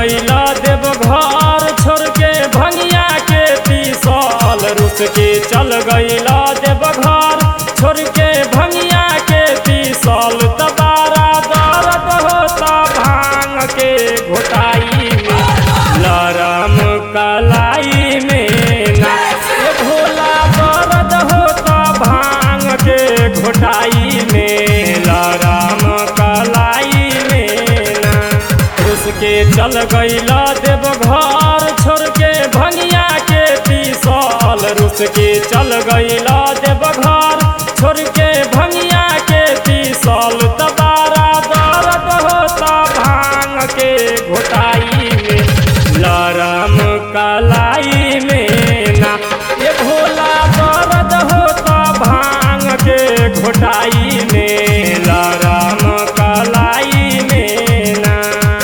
गईला देव घर छोड़ के भंगिया के तीसल रुस के चल गईला देव घर छोड़ के भंगिया के तीसल तबारा दर्द होता भांग के घोटाई में लरम कलाई में ना ये भोला दर्द होता भांग के घोटाई में लरम कलाई में ना उसके चल गईला देव घर छोड़ के भंगिया के तीसल रुस के चल गईला देव घर छोड़ के भंगिया के तीसल तबारा दर्द होता भांग के घोटाई में लरम कलाई में ना ये भोला दर्द होता भांग के घोटाई में लरम कलाई में ना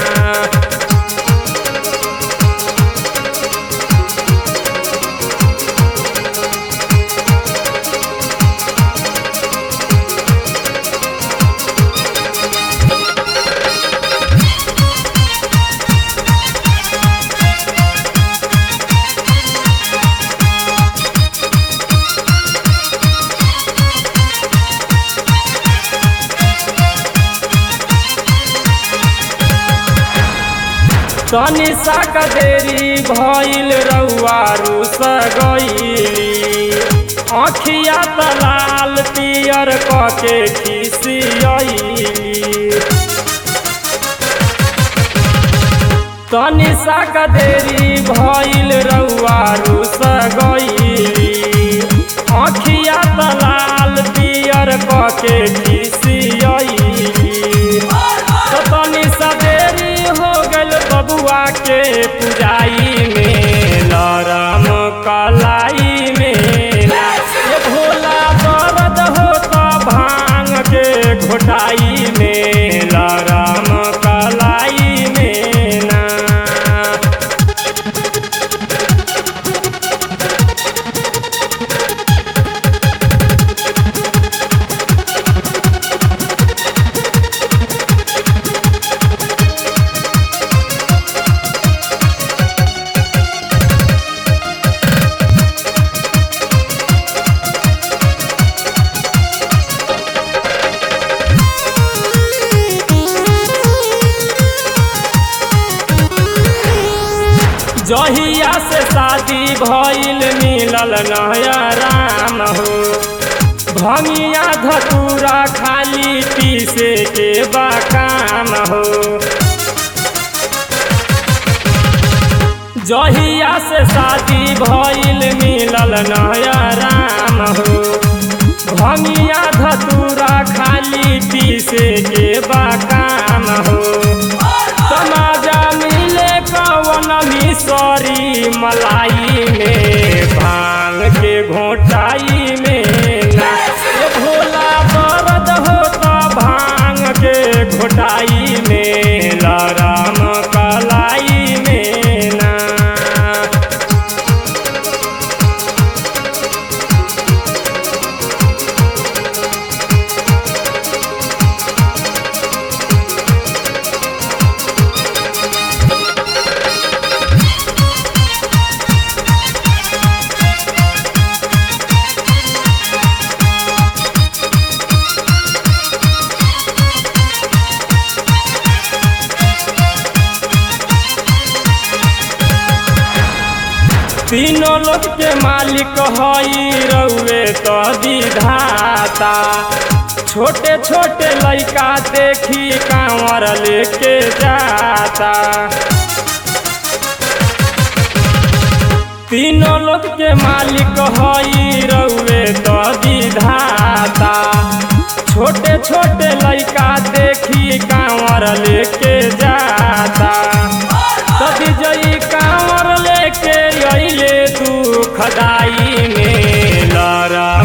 तनी साक देरी भइल रउआ रुस गईली अखिया त लाल पियर कके खिसियली तनी साक देरी भइल रउआ रुस गईली अखिया त लाल पियर कके खिसियली तो तनी सवेरी हो गल बबुआ के पुजाई में लरम कलाई में ना ये भोला दर्द होता भांग के घोटाई में लरम कलाई में ना जहिया से शादी भइल मिलल नया राम हो भंगिया धतूरा खाली पीसे के बाकाम हो जहिया से शादी भइल मिलल नया राम हो भंगिया धतूरा खाली पीसे के बाकाम हो समाजा मिले कवन मिसरी मलाई में भांग के घोटाई में ना ये भोला दर्द होता भांग के घोटाई में लरम कलाई में ना तीनों लोग के मालिक हई रउए तो विधाता छोटे छोटे लइका देखी कांवर लेके जाता तीनों लोग के मालिक हई रउए तो विधाता छोटे छोटे लइका देखी कांवर लेके जाता तभी जई कांवर लेके अइले दुखदाई में लरा